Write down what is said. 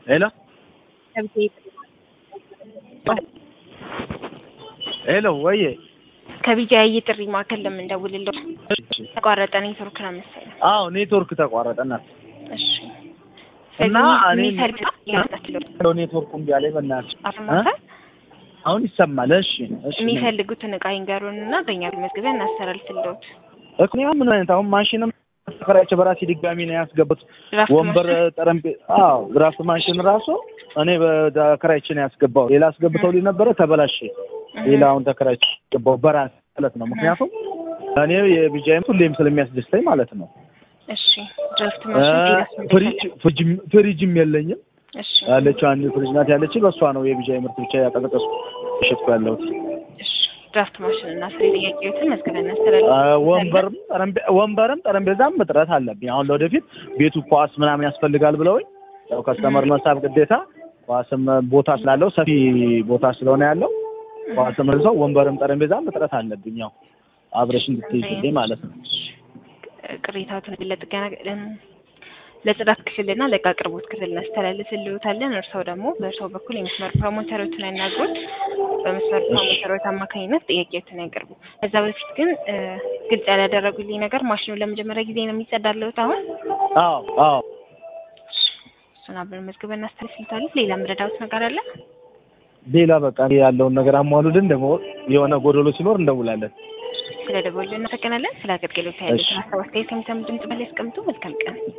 ሄሎ ሄሎ ወዬ ከቢጃይ ጥሪ ማዕከል ለምንደውልለው ተቋረጠ ኔትወርክ ነው መሰለኝ። አዎ ኔትወርክ ተቋረጠ እናት እሺ እና እኔ የሚፈልጉት ኔትወርኩ እምቢ አለኝ በእናትሽ አፈማታ አሁን ይሰማል እሺ እሺ የሚፈልጉትን እቃ ይንገሩን እና በእኛ መዝገቢያ እናስተላልፍልዎት። እኔ ምን አይነት አሁን ማሽንም ተከራይቼ በራሴ ድጋሚ ነው ያስገቡት ድራፍት ወንበር ጠረጴዛ አዎ ድራፍት ማሽን ራሱ እኔ በተከራይቼ ነው ያስገባው ሌላ አስገብተውልኝ ነበረ ተበላሸ ሌላ አሁን ተከራይቼ ያስገባው በራሴ ማለት ነው ምክንያቱም እኔ የቢጃይም ሁሌም ስለሚያስደስተኝ ማለት ነው እሺ ድራፍት ማሽን ሌላስ ምን ፍሪጅ ይፈልጋል? ፍሪጅም- ፍሪጅም የለኝም እሺ ያለችው አንድ ፍሪጅ ናት ያለችኝ በእሷ ነው የቢጃይ ምርት ብቻ ያቀዘቀዝኩ እሸጥኩ ያለሁት እሺ ድራፍት ማሽን እና ፍሪ ጥያቄዎትን መዝገቢያ እናስተላልፍ። አ፣ ወንበርም ጠረጴ- ወንበርም ጠረጴዛም እጥረት አለብኝ። አሁን ለወደፊት ቤቱ ኳስ ምናምን ያስፈልጋል ብለውኝ ያው ከስተመር መሳብ ግዴታ ኳስም ቦታ ስላለው ሰፊ ቦታ ስለሆነ ያለው ኳስም ሰው ወንበርም ጠረጴዛም እጥረት አለብኝ። ያው አብረሽ እንድትይዝልኝ ማለት ነው። ቅሬታዎትን ለጥገና ለጽዳት ክፍልና ለእቃ አቅርቦት ክፍል እናስተላልፍልዎታለን። እርስዎ ደግሞ በእርስዎ በኩል የመስመር ፕሮሞተሮችን ያናግሩት። በመስመር ፕሮሞተሮች አማካኝነት ጥያቄዎትን ያቅርቡ። ከዛ በፊት ግን እ፣ ግልጽ ያላደረጉልኝ ነገር ማሽኑ ለመጀመሪያ ጊዜ ነው የሚጸዳልዎት አሁን? አዎ አዎ እሱን አብረን መዝግበን እናስተላልፍልዎታለን። ሌላ የምረዳዎት ነገር አለ? ሌላ በቃ ያለውን ነገር አሟሉልን። ደግሞ የሆነ ጎደሎ ሲኖር እንደውላለን። ስለ ደወሉ እናመሰግናለን። ስለ አገልግሎት ያሉትን ሀሳብ አስተያየት ከሚሰሙ ድምጽ በላይ ያስቀምጡ። መልካም ቀን